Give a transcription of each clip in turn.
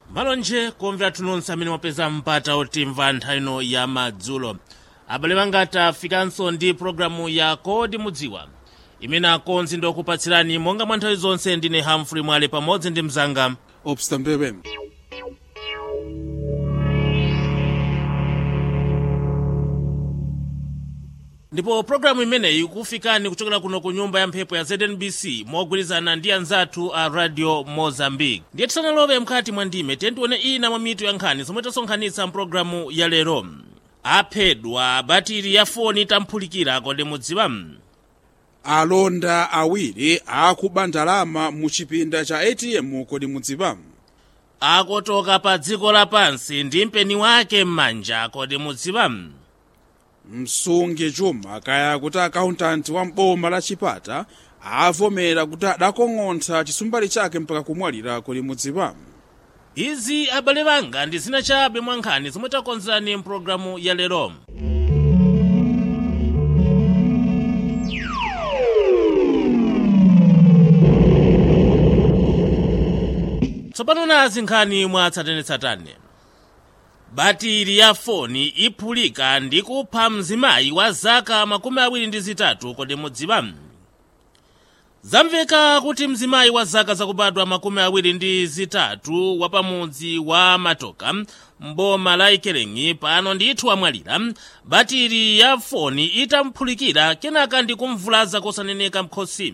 malonje kumvera tunonse amene mwapeza mpata otimva nthawi ino ya madzulo abale banga tafikanso ndi pologalamu ya kodi mudziwa imene akonzi ndi okupatsirani monga mwa nthawi zonse ndine hamfrey mwale pamodzi ndi mzanga obsta mpepe ndipo pologalamu imeneyi ikufikani kuchokera kuno ku nyumba ya mphepo ya znbc mogwirizana ndi anzathu a radio mozambique ndiye tisanalowe mkati mwa ndime tentione ina mwa mitu ya nkhani zomwe tasonkhanitsa mpologalamu ya lero aphedwa batiri ya foni tamphulikira kodi mudziwa alonda awiri akuba ndalama mu chipinda cha atm kodi mudziwa akotoka pa dziko lapansi ndi mpeni wake m'manja kodi mudziwa msungi chuma kaya kuti akauntanti wa mboma la chipata avomera kuti adakong'ontha chisumbali chake mpaka kumwalira kodi mudziwa izi abale banga ndi zina chabe mwa nkhani zomwe takonzerani mpulogalamu ya lero tsopano nazi nkhani mwa tsatanetsatane batiri ya foni iphulika ndi kupha mzimayi wa zaka makumi awiri ndi zitatu kodi mudziwa zamveka kuti mzimayi wa zaka zakubadwa makumi awiri ndi zitatu wa pamudzi wa matoka mboma la ikelengi pano ndithu wamwalira batiri ya foni itamphulikira kenaka ndi kumvulaza kosaneneka mkhosi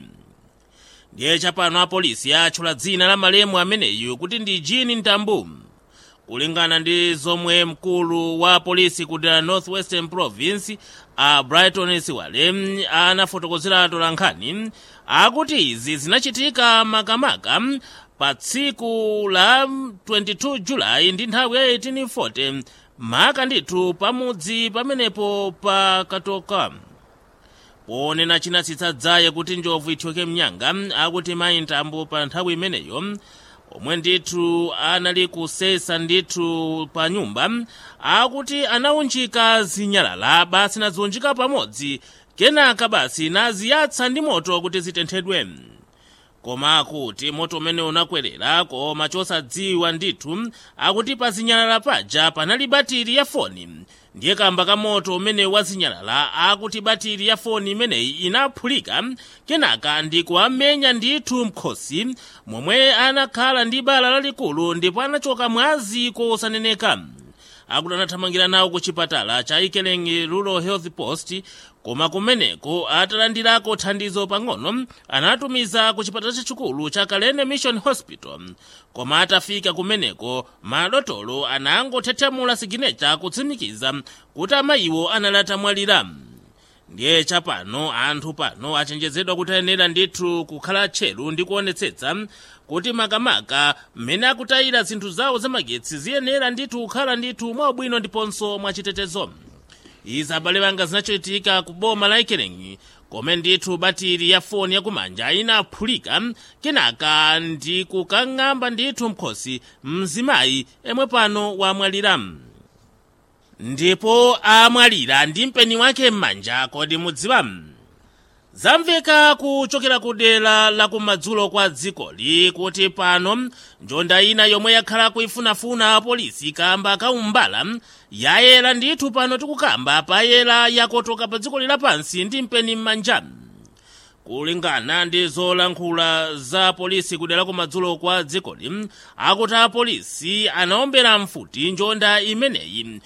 ndiye chapano apolisi atchula dzina la malemu ameneyu kuti ndi jini ntambu kulingana ndi zomwe mkulu wa polisi ku the northwestern province a brighton siwale anafotokozera tolankhani akuti izi zinachitika makamaka pa tsiku la 22 julayi ndi nthawi ya 1840 maka ndithu pamudzi pamenepo pa katoka ponena chinatsitsa dzaye kuti njovu ithyoke mnyanga akuti mayi ntambo pa nthawi imeneyo omwe ndithu anali kusesa ndithu pa nyumba akuti anaunjika zinyalala basi naziunjika pamodzi kenaka basi naziyatsa ndi moto kuti zitenthedwe koma akuti moto umene unakwerera koma chosadziwa ndithu akuti pa zinyalala paja panali batiri ya foni ndiye kamba ka moto umene wazinyalala akuti batiri ya foni imeneyi inaphulika kenaka ndi kuamenya ndithu mkhosi momwe anakhala ndi bala lalikulu ndipo anachoka mwazi kosaneneka akuti anathamangira nawo ku chipatala cha ikelengi rural health post koma kumeneko atalandirako thandizo pang'ono anatumiza ku chipatala chachikulu cha kalene mission hospital koma atafika kumeneko madotolo anangothethamula siginecha kutsimikiza kuti amayiwo anali atamwalira ndiye chapano anthu pano achenjezedwa kuti ayenera ndithu kukhala tcheru ndi kuonetsetsa kuti makamaka mmene akutayira zinthu zawo zamagetsi ziyenera ndithu kukhala ndithu mwaubwino ndiponso mwachitetezo izi abale banga zinachitika ku boma la ikelengi kome ndithu batiri ya foni yakumanja inaphulika kenaka ndi kukang'amba ndithu mkhosi mzimayi emwe pano wamwalira ndipo amwalira ndi mpeni wake m'manja kodi mudziwa zamveka kuchokera ku dera la kumadzulo kwa dzikoli kuti pano njonda ina yomwe yakhala kuifunafuna apolisi kamba kaumbala yayera ndithu pano tikukamba payera yakotoka pa dziko lapansi ndi mpeni m'manja kulingana ndi zolankhula za polisi kudera kumadzulo kwa dzikoli akuti apolisi anaombera mfuti njonda imeneyi